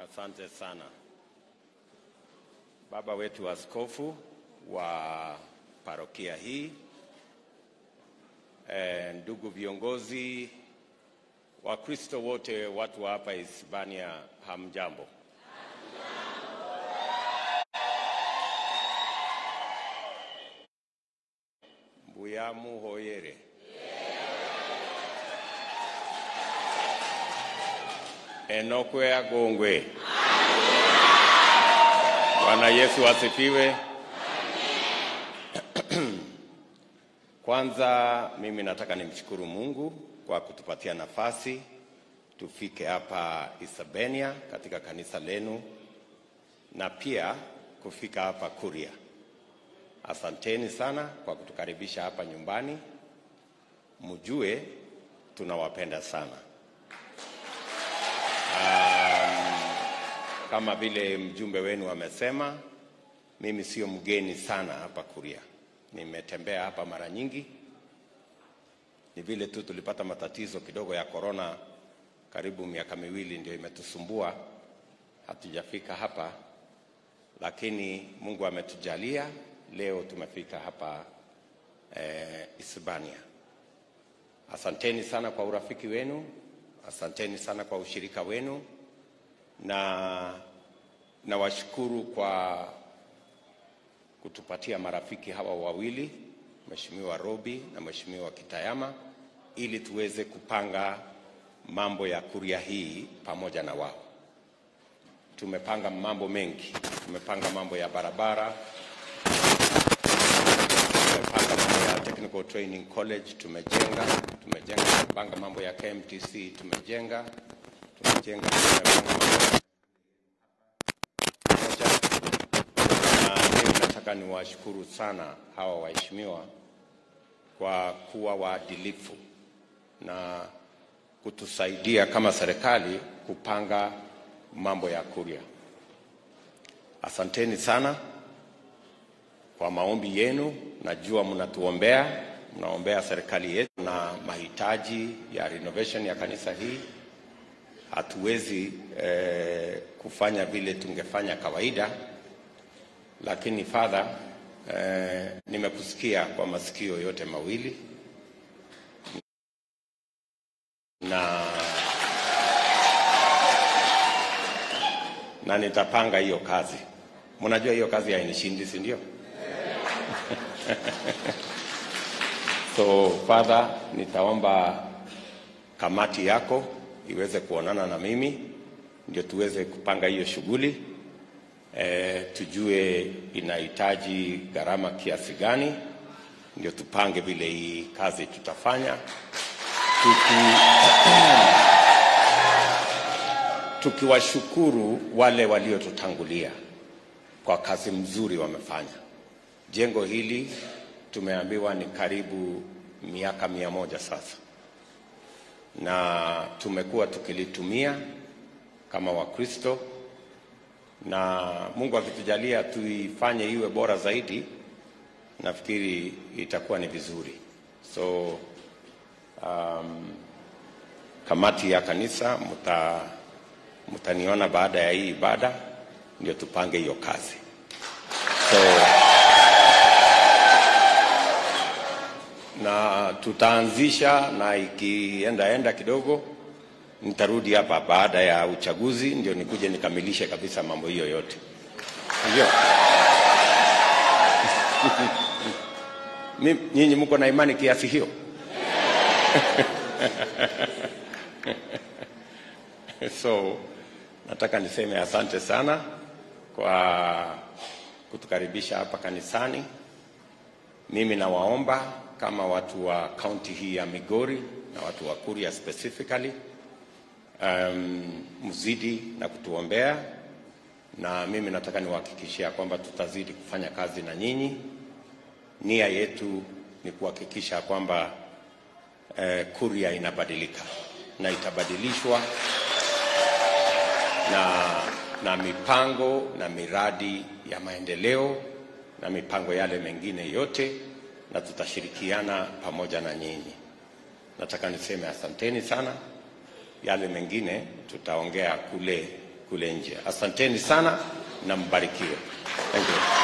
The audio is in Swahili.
Asante sana baba wetu askofu wa parokia hii, e, ndugu viongozi, Wakristo wote, watu wa hapa Hispania, hamjambo? Mbuyamu hoyere. Enokwe agongwe. Bwana Yesu asifiwe. Kwanza mimi nataka nimshukuru Mungu kwa kutupatia nafasi tufike hapa Isebania katika kanisa lenu na pia kufika hapa Kuria. Asanteni sana kwa kutukaribisha hapa nyumbani. Mjue tunawapenda sana. Kama vile mjumbe wenu amesema, mimi sio mgeni sana hapa Kuria. Nimetembea hapa mara nyingi. Ni vile tu tulipata matatizo kidogo ya korona, karibu miaka miwili ndio imetusumbua, hatujafika hapa, lakini Mungu ametujalia leo tumefika hapa eh, Hispania. Asanteni sana kwa urafiki wenu, asanteni sana kwa ushirika wenu na nawashukuru kwa kutupatia marafiki hawa wawili, Mheshimiwa Robi na Mheshimiwa Kitayama, ili tuweze kupanga mambo ya Kuria hii pamoja na wao. Tumepanga mambo mengi, tumepanga mambo ya barabara, tumepanga mambo ya Technical Training College, tumejenga tumejenga, tumepanga mambo ya KMTC, tumejenga tumejenga, tumepanga mambo na mimi nataka niwashukuru sana hawa waheshimiwa kwa kuwa waadilifu na kutusaidia kama serikali kupanga mambo ya Kuria. Asanteni sana kwa maombi yenu. Najua mnatuombea, mnaombea serikali yetu na mahitaji ya renovation ya kanisa hii. Hatuwezi eh, kufanya vile tungefanya kawaida, lakini Father, eh, nimekusikia kwa masikio yote mawili na na nitapanga hiyo kazi. Mnajua hiyo kazi hainishindi, si ndio? So Father, nitaomba kamati yako iweze kuonana na mimi ndio tuweze kupanga hiyo shughuli e, tujue inahitaji gharama kiasi gani, ndio tupange vile hii kazi tutafanya tuki tukiwashukuru wale waliotutangulia kwa kazi mzuri wamefanya. Jengo hili tumeambiwa ni karibu miaka mia moja sasa, na tumekuwa tukilitumia kama Wakristo, na Mungu akitujalia tuifanye iwe bora zaidi, nafikiri itakuwa ni vizuri. So um, kamati ya kanisa mta mtaniona baada ya hii ibada ndio tupange hiyo kazi. So na tutaanzisha, na ikienda enda kidogo nitarudi hapa baada ya uchaguzi ndio nikuje nikamilishe kabisa mambo hiyo yote, ndio nyinyi mko na imani kiasi hiyo? So nataka niseme asante sana kwa kutukaribisha hapa kanisani. Mimi nawaomba kama watu wa kaunti hii ya Migori na watu wa Kuria specifically, um, mzidi na kutuombea, na mimi nataka niwahakikishia kwamba tutazidi kufanya kazi na nyinyi. Nia yetu ni kuhakikisha kwamba eh, Kuria inabadilika na itabadilishwa na, na mipango na miradi ya maendeleo na mipango yale mengine yote, na tutashirikiana pamoja na nyinyi. Nataka niseme asanteni sana. Yale mengine tutaongea kule kule nje. Asanteni sana na mbarikiwe. Thank you.